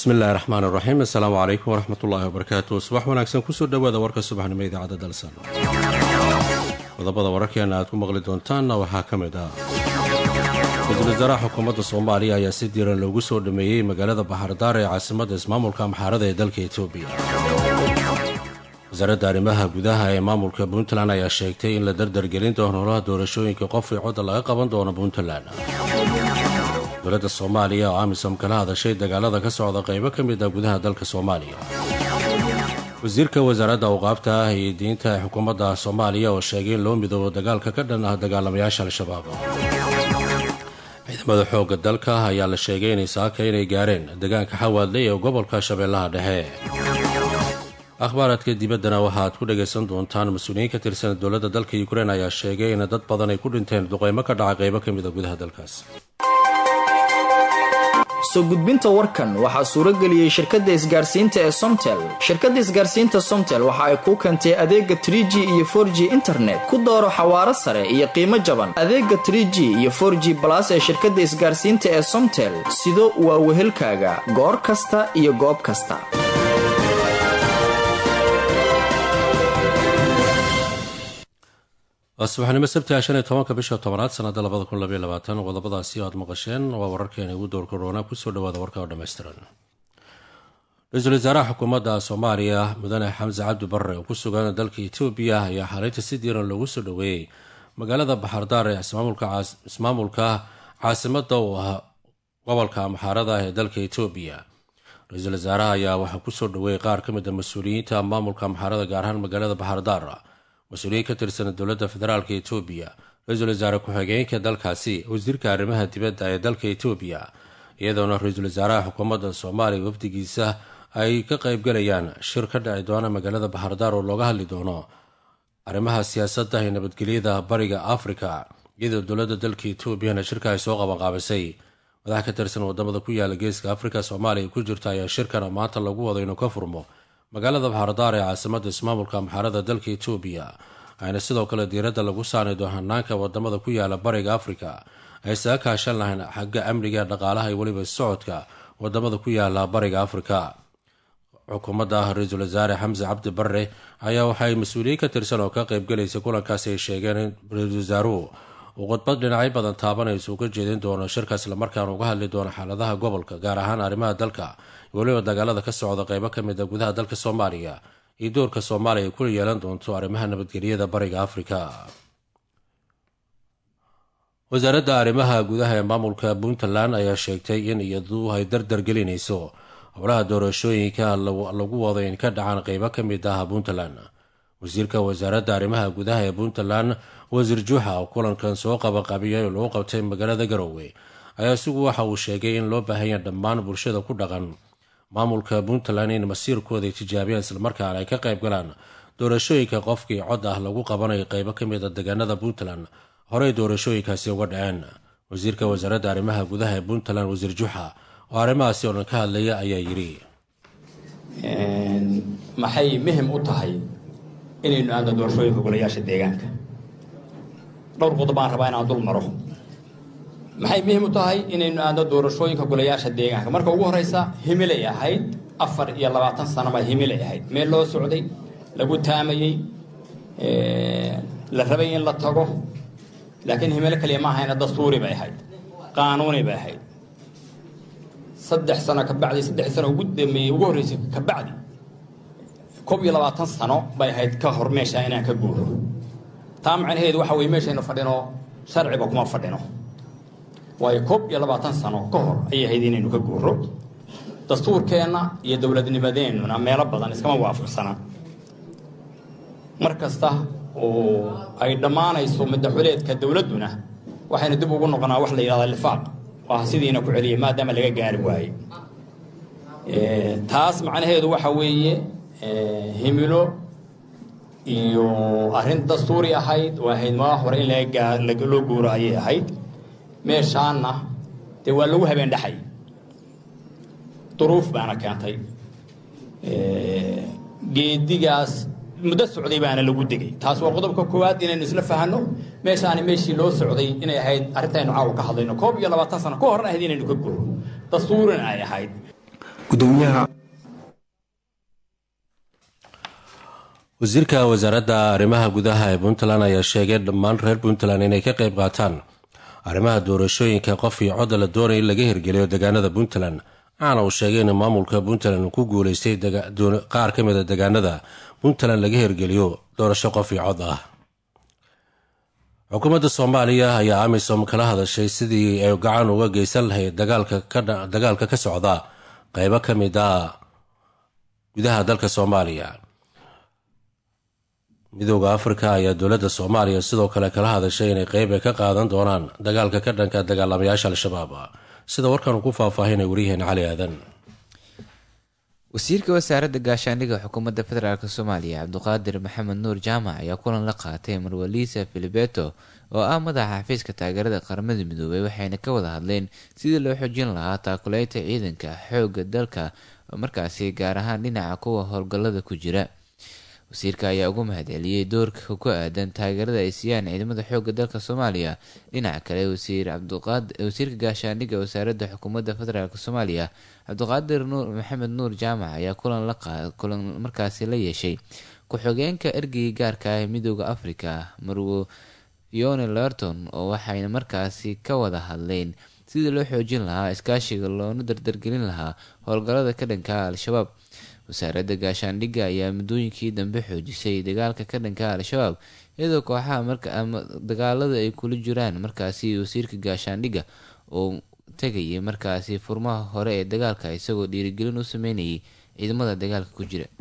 bismillahi raxmaan iraxiim assalaamu calaykum waraxmat ullaahi wabarakaatu subax wanaagsan kusoo dhowaada warka subaxnimo idaacadda dalsan qodobada wararkeena aad ku maqli doontaanna waxaa ka mid ah ra-iisul wasaaraha xukuumadda soomaaliya ayaa si diiran loogu soo dhameeyey magaalada baxardaar ee caasimadda ismaamulka amxaarada ee dalka etoobiya wasaaradda arrimaha gudaha ee maamulka puntland ayaa sheegtay in la dardargelin doono holaha doorashooyinka qof io codda laga qaban doono puntland dowladda soomaaliya oo amisom kala hadashay dagaalada ka socda qaybo ka mid ah gudaha dalka soomaaliya wasiirka wasaaradda awqaabta ah iyo diinta ee xukuumadda soomaaliya oo sheegay in loo midoobo dagaalka ka dhan ah dagaalamayaasha al-shabaab ciidamada xoogga dalka ayaa la sheegay inay saaka inay gaareen deegaanka xawaadley ee gobolka shabeellaha dhexe akhbaaraadka dibaddana waxaaad ku dhagaysan doontaan mas-uuliyiin ka tirsan dowladda dalka ukrein ayaa sheegay in dad badan ay ku dhinteen duqeymo ka dhaca qaybo ka mid a gudaha dalkaas soo gudbinta warkan waxaa suuro geliyey shirkadda isgaarsiinta ee somtel shirkadda isgaarsiinta somtel waxa ay kuu keentay adeega trie g iyo for g internet ku dooro xawaaro sare iyo qiimo jaban adeega trie g iyo for g balas ee shirkadda isgaarsiinta ee somtel sido waa wehelkaaga goor kasta iyo goob kasta subaxnimo sabti shan iyo tobanka bisha tobanaad sanada labada kun labaiy labaatan qodobadaasi aad maqasheen waa wararkeena ugu door koroona kusoo dhawaada warka oo dhammaystiran ra-iisul wasaaraha xukuumadda soomaaliya mudane xamse cabdi barre oo ku sugan dalka etoobiya ayaa xalinta si diiran loogu soo dhoweeyey magaalada baxardaar ee ismaamulka caasimada u ah gobolka amxaarada ee dalka etoobiya ra-iisul wasaaraha ayaa waxaa kusoo dhoweeyey qaar ka mid a mas-uuliyiinta maamulka amxaarada gaar ahaan magaalada baxardaar mas-uuliyiin ka tirsan dowladda federaalka etoobiya ra-iisul wasaare ku-xigeenka dalkaasi wasiirka arrimaha dibadda ee dalka etoobiya iyadoona ra-iisul wasaaraha xukuumadda soomaaliya wafdigiisa ay ka qaybgalayaan shir ka dhici doona magaalada baxardaar oo looga hadli doono arrimaha siyaasadda ee nabadgelyada bariga afrika iyadoo dowladda dalka etoobiyana shirka ay soo qabanqaabisay madax ka tirsan wadamada ku yaala geeska afrika soomaaliya ku jirta ayaa shirkana maanta lagu wado inuu ka furmo magaalada baxardaar ee caasimadda ismaamulka amxaarada dalka etoobiya ayna sidoo kale diiradda lagu saari doo hanaanka wadamada ku yaala bariga afrika ay saga kaashan lahayn xagga amniga dhaqaalaha iyo weliba socodka wadamada ku yaala bariga afrika xukuumadda ah ra-iisul wasaare xamse cabdi barre ayaa waxay mas-uuliyiin ka tirsan oo ka qaybgalaysa kulankaasi ay sheegeen in ra-iisul wasaaruhu uu khudbad dhinacyo badan taabanaysa uga jeedin doono shirka islamarkaana uga hadli doono xaaladaha gobolka gaar ahaan arrimaha dalka iyo weliba dagaalada ka socda qaybo ka mid a gudaha dalka soomaaliya iyo doorka soomaaliya ay kula yeelan doonto arrimaha nabadgelyada bariga afrika wasaaradda arrimaha gudaha ee maamulka puntland ayaa sheegtay in iyadu ay dardar gelinayso howlaha doorashooyinka lagu wado in ka dhacaan qaybo ka mid ah puntland wasiirka wasaaradda arrimaha gudaha ee puntland wasiir juuxa oo kulankan soo qabanqabiyay oo lagu qabtay magaalada garowe ayaa isigu waxa uu sheegay in loo baahanya dhammaan bulshada ku dhaqan maamulka puntland in masiirkooda ay tijaabiyaan islamarkaana ay ka qayb galaan doorashooyinka qofkii cod ah lagu qabanayo qaybo ka mid a deegaanada puntland horey doorashooyinkaasi uga dhaceen wasiirka wasaaradda arrimaha gudaha ee puntland wasiir juuxa oo arrimahaasi oo dhan ka hadlaya ayaa yidhi maxay muhim u tahay inaynu aadno doorashooyinka golayaasha deegaanka dhowr qodob baan rabaa inaan dul maro maxay muhiim u tahay inaynu aadno doorashooyinka golayaasha deegaanka marka ugu horeysa himilay ahayd afar iyo labaatan sano baa himilay ahayd meel loo socday lagu taamayey la rabay in la tago laakiin himilo kaliya ma ahayna dastuuri bay ahayd qaanuuni bay ahayd saddex sano kabacdi saddex sano ugu dambeeyey ugu horreysay kabacdi koob iyo labaatan sano bay ahayd ka hor meesha inaan ka guuro taa macnaheedu waxa weye meeshaynu fadhino sharciba kuma fadhino waayo koob iyo labaatan sano ka hor ayay ahayd inaynu ka guuro dastuurkeenna iyo dowladnimadeennuna meelo badan iskama waafaqsana mar kasta oo ay dhammaanayso madaxuleedka dowladduna waxaynu dib ugu noqonaa wax la yidhahda lifaaq waa sidiina ku celiyay maadaama laga gaari waaye taas macnaheedu waxa weeye himilo iyo arrin dastuuri ahayd oo ahayd maa hore in loo guuro ayay ahayd meeshaanna dee waa lagu habeen dhexay duruuf baana keentay geedigaas muddo socday baana lagu degay taas waa qodobka koowaad inaynu isla fahanno meeshaani meeshii loo socday inay ahayd arrintaynu caawa ka hadlayno koob iyo labaatan sano ka horna ahayd inaynu ka guro dastuurina ay ahayd gudoomiyaha wasiirka wasaaradda arrimaha gudaha ee puntland ayaa sheegay dhammaan reer puntland inay ka qayb qaataan arrimaha doorashooyinka qof iyo codda la doonaya in laga hirgeliyo deegaanada puntland waxaana uu sheegay in maamulka puntland uu ku guuleystay qaar ka mida deegaanada puntland laga hirgeliyo doorasho qof iyo cod ah xukuumadda soomaaliya ayaa amisom kala hadashay sidii ay gacan uga geysan lahayd dagaalka ka socda qeybo ka mid a gudaha dalka soomaaliya midooda afrika ayaa dowladda soomaaliya sidoo kale kala hadashay inay qeyb ay ka qaadan doonaan dagaalka ka dhanka dagaalamayaasha al-shabaab sida warkan uu ku faahfaahinay waryaheena cali aadan wasiirka wasaaradda gaashaandhigga xukuumadda federaalk soomaaliya cabduqaadir maxamed nuur jaamac ayaa kulan la qaatay marwalisa filibeto oo ah madaxa xafiiska taageerada qaramada midoobay waxayna ka wada hadleen sidii loo xoojin lahaa taakuleynta ciidanka xoogga dalka markaasi gaar ahaan dhinaca kuwa howlgallada ku jira wasiirka ayaa ugu mahadceliyey doorka ku aadan taageerada ay siiyaan ciidamada xoogga dalka soomaaliya dhinaca kale wasiirka gaashaandhigga wasaaradda xukuumadda federaalk soomaaliya cabdiqaadir nuur maxamed nuur jaamac ayaa kulan markaasi la yeeshay ku-xogeenka ergeyga gaarka ah ee midooda afrika marwo fione lerton oo waxayna markaasi ka wada hadleen sidii loo xoojin lahaa iskaashiga loona dardargelin lahaa howlgallada ka dhanka al-shabaab wasaaradda gaashaandhigga ayaa muddooyinkii dambe xoojisay dagaalka ka dhanka al-shabaab iyadoo kooxaha dagaalada ay kula jiraan markaasi wasiirka gaashaandhigga oo tegayay markaasi furmaha hore ee dagaalka isagoo dhiirigelin u sameynayay ciidamada dagaalka ku jira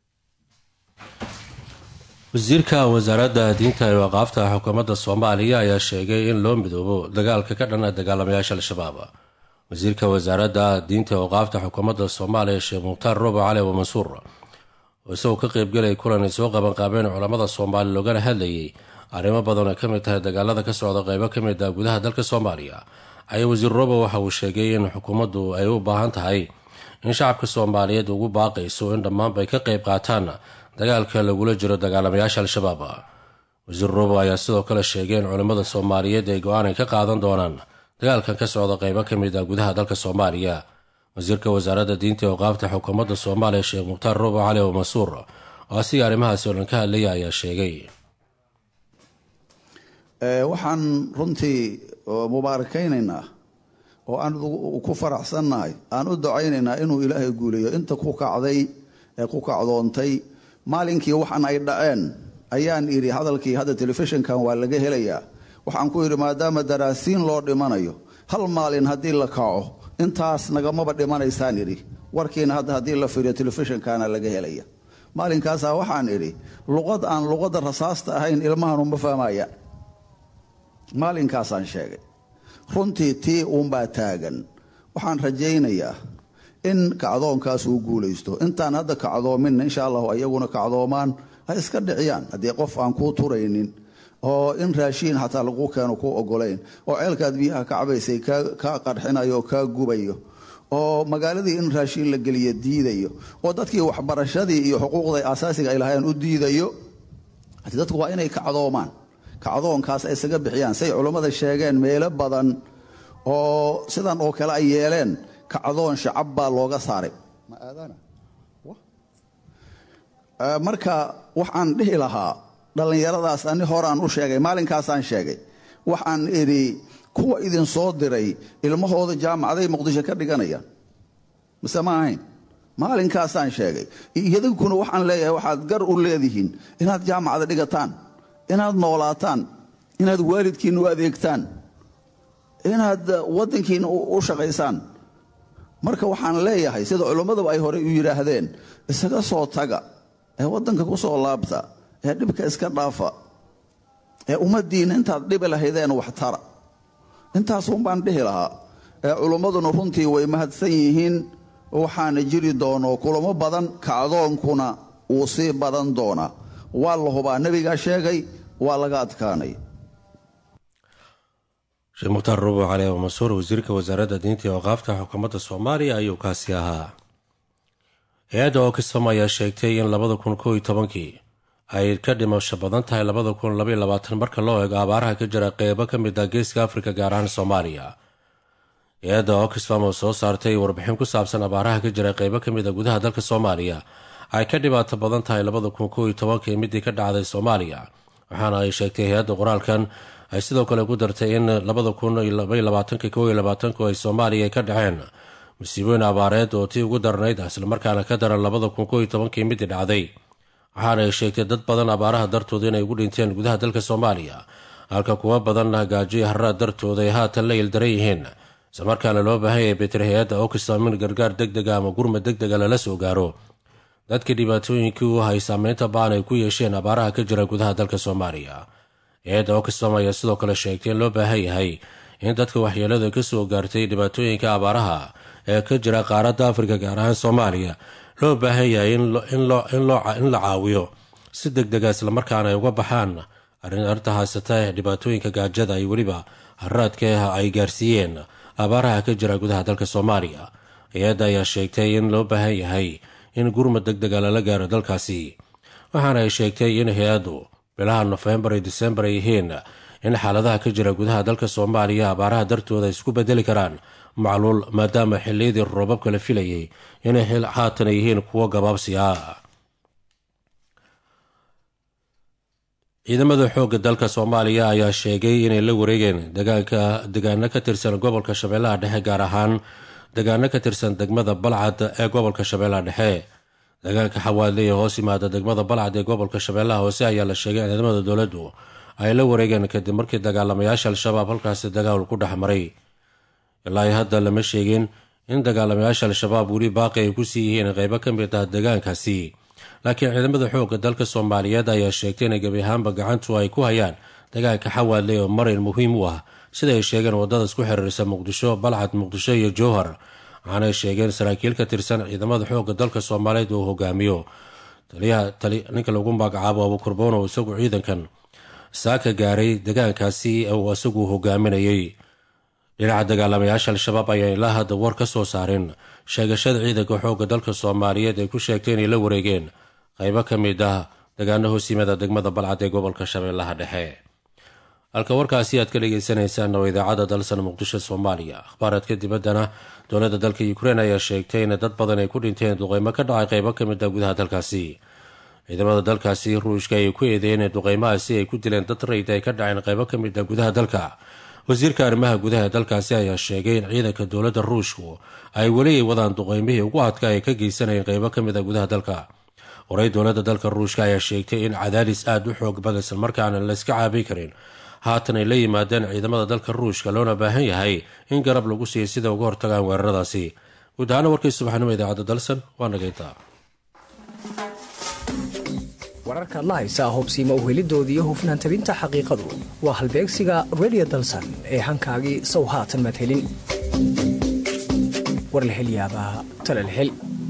wasiirka wasaaradda diinta ee waqaafta xukuumadda soomaaliya ayaa sheegay in loo midoobo dagaalka ka dhana dagaalamayaasha al-shabaab wasiirka wasaaradda diinta waqaafta xukuumadda soomaaliya sheekh mukhtaar robo cali wa mansuur oo isagoo ka qeybgelaya kulan ay soo qabanqaabeen culammada soomaaliya loogana hadlayay arrimo badan ay ka mid tahay dagaalada ka socda qeybo ka mid ah gudaha dalka soomaaliya ayaa wasiir robo waxa uu sheegay in xukuumaddu ay u baahan tahay in shacabka soomaaliyeed ugu baaqayso in dhammaanba ay ka qeyb qaataan dagaalka lagula jiro dagaalamayaasha al-shabaab wasiir robo ayaa sidoo kale sheegay in culimmada soomaaliyeed ay go-aan ay ka qaadan doonaan dagaalkan ka socda qeybo ka mid ah gudaha dalka soomaaliya wasiirka wasaaradda diinta ee waqaafta xukuumadda soomaaliya sheekh mukhtaar robo cali o mansuur oo asiga arrimahaasi oo dhan ka hadlaya ayaa sheegay waxaan runtii mubaarikaynaynaa oo aan ku faraxsannahay aan u ducaynaynaa inuu ilaahay guuleeyo inta ku kacday ee ku kacdoontay maalinkii waxaan ay dhaceen ayaan idhi hadalkii hadda telefishinkan waa laga helayaa waxaan ku yidhi maadaama daraasiin loo dhimanayo hal maalin haddii la kaco intaas nagamaba dhimanaysaan idhi warkiina hadda haddii la firiyo telefishinkaana laga helaya maalinkaasaa waxaan idhi luqad aan luqadda rasaasta ahayn ilmahanu ma fahmaya maalinkaasaan sheegay runtii tii uunbaa taagan waxaan rajaynayaa in kacdoonkaas uu guulaysto intaan hadda kacdoominna insha allahu ayaguna kacdoomaan ha iska dhiciyaan haddii qof aan kuu turaynin oo in raashiin xataa lagu keeno ku ogolayn oo ceelkaad biyaha ka cabaysay kaa qarxinayo oo kaa gubayo oo magaaladii in raashiin la geliya diidayo oo dadkii waxbarashadii iyo xuquuqda asaasiga ay lahaayeen u diidayo dadku waa inay kacdoomaan kacdoonkaas ay isaga bixiyaan say culammada sheegeen meelo badan oo sidan oo kale ay yeeleen kacdoon shacab baa looga saaray marka waxaan dhihi lahaa dhallinyaradaas ani horaan u sheegay maalinkaasaan sheegay waxaan idhi kuwa idin soo diray ilmahooda jaamacaday muqdisho ka dhiganayaan mise ma ahayn maalinkaasaan sheegay idinkuna waxaan leeyahay waxaad gar u leedihiin inaad jaamacada dhigataan inaad noolaataan inaad waalidkiinna u adeegtaan inaad waddankiinna u shaqaysaan marka waxaan leeyahay sida culimmadaba ay horey u yidhaahdeen isaga soo taga ee waddanka ku soo laabta ee dhibka iska dhaafa ee ummaddiinna intaad dhibi lahaydeen waxtara intaasuun baan dhihi lahaa ee culimmaduna runtii way mahadsan yihiin waxaana jiri doono kulamo badan kacdoonkuna wuu sii badan doonaa waa la hubaa nebigaa sheegay waa laga adkaanay sheekh mukhtaar rubo cali mansuur wasiirka wasaaradda diinta iyo waqaafta xukuumadda soomaaliya ayuu kaasi ahaa hay-adda ookisfam ayaa sheegtay in labada kun koo iyo tobankii ay ka dhimasho badan tahay labada kun labaiyo labaatan marka loo eego abaaraha ka jira qeybo ka mid ah geeska afrika gaar ahaan soomaaliya hay-adda oxfam oo soo saartay warbixin ku saabsan abaaraha ka jira qeybo ka mid a gudaha dalka soomaaliya ay ka dhibaato badan tahay labada kun koo iyo tobankii midii ka dhacday soomaaliya waxaana ay sheegtay hay-adda qoraalkan ay sidoo kale ku dartay in labada kun iyo labaiyo labaatanki koo iyo labaatanku ay soomaaliya ka dhaceen musiibooyin abaareed oo tii ugu darnayd islamarkaana ka daran labada kun koo iyo tobankii midii dhacday waxaana ay sheegtay dad badan abaaraha dartooda inay ugu dhinteen gudaha dalka soomaaliya halka kuwa badanna gaajoyo harraad dartooda ay haatan la ildaran yihiin islamarkaana loo baahan yahay beter hay-adda oxfam in gargaar deg dega ama gurma deg dega lala soo gaaro dadkii dhibaatooyinkii u hay saameynta baan ay ku yeesheen abaaraha ka jira gudaha dalka soomaaliya hay-adda oxfam ayaa sidoo kale sheegtay in loo baahan yahay in dadka waxyeelada ka soo gaartay dhibaatooyinka abaaraha ee ka jira qaaradda afrika gaar ahaan soomaaliya loo baahan yahay in la caawiyo si deg dega islamarkaana ay uga baxaan arrinta haysata dhibaatooyinka gaajada iyo weliba haraadka ay gaarsiiyeen abaaraha ka jira gudaha dalka soomaaliya hay-adda ayaa sheegtay in loo baahan yahay in gurmad deg dega lala gaaro dalkaasi waxaana ay sheegtay in hay-addu bilaha nofembar iyo disembar ay yihiin in xaaladaha ka jira gudaha dalka soomaaliya abaaraha dartooda ay isku bedeli karaan macluul maadaama xilliyadii roobabka la filayay inay haatan yihiin kuwo gabaabsi ah ciidamada xoogga dalka soomaaliya ayaa sheegay inay la wareegeen degaano ka tirsan gobolka shabeellaha dhexe gaar ahaan degaano ka tirsan degmada balcad ee gobolka shabeellaha dhexe degaanka xawaadle ee hoos yimaada degmada balcad ee gobolka shabeellaha hoose ayaa la sheegay in ciidamada dowladdu ay la wareegeen kadib markii dagaalamayaasha al-shabaab halkaasi dagaal ku dhex maray ilaa hadda lama sheegin in dagaalamayaasha al-shabaab weli baaqi ay ku sii yihiin qeybo ka mid ah degaankaasi laakiin ciidamada xoogga dalka soomaaliyeed ayaa sheegtay in gebi ahaanba gacantu ay ku hayaan degaanka xawaadle oo marin muhiim u ah sida ay sheegeen wadada isku xiriirsa muqdisho balcad muqdisho iyo jowhar waxaanay sheegeen saraakiil ka tirsan ciidamada xoogga dalka soomaaliyeed uu hogaamiyo ninka lagu magacaabo abukurboon oo isagu ciidankan saaka gaaray degaankaasi uu isagu hogaaminayay dhinaca dagaalamayaasha al-shabaab ayaa ilaa hadda war ka soo saarin sheegashada ciidanka xoogga dalka soomaaliyeed ay ku sheegtay inay la wareegeen qaybo ka mid ah degaano hoos yimada degmada balcad ee gobolka shabeellaha dhexe halka warkaasi aad ka dhegeysaneysaan oo idaacadda dalsan muqdisho soomaaliya akhbaaraadka dibaddana dowladda dalka ukrein ayaa sheegtay in dad badan ay ku dhinteen duqeymo ka dhacay qaybo ka mid ah gudaha dalkaasi ciidamada dalkaasi ruushka ayay ku eedeeyeen in duqeymahaasi ay ku dileen dad rayda ay ka dhaceen qaybo ka mid ah gudaha dalka wasiirka arrimaha gudaha ee dalkaasi ayaa sheegay in ciidanka dowladda ruushku ay weli ay wadaan duqeymihii ugu adka ay ka geysanayeen qaybo ka mid a gudaha dalka horey dowladda dalka ruushka ayaa sheegtay in cadaadis aada u xoog badan islamarkaana layska caabin karin haatan ay la yimaadeen ciidamada dalka ruushka loona baahan yahay in garab lagu siiya sida uga hortagaan weeraradaasi guud ahaana warkii subaxnimo idaacadda dalsan waa nagayntaa wararkaad la haysaa hubsiima uhelidoodii hufnaan tabinta xaqiiqadu waa halbeegsiga redio dalsan ee hankaagii sow haatan maad helin war la hel yaabaa tale la hel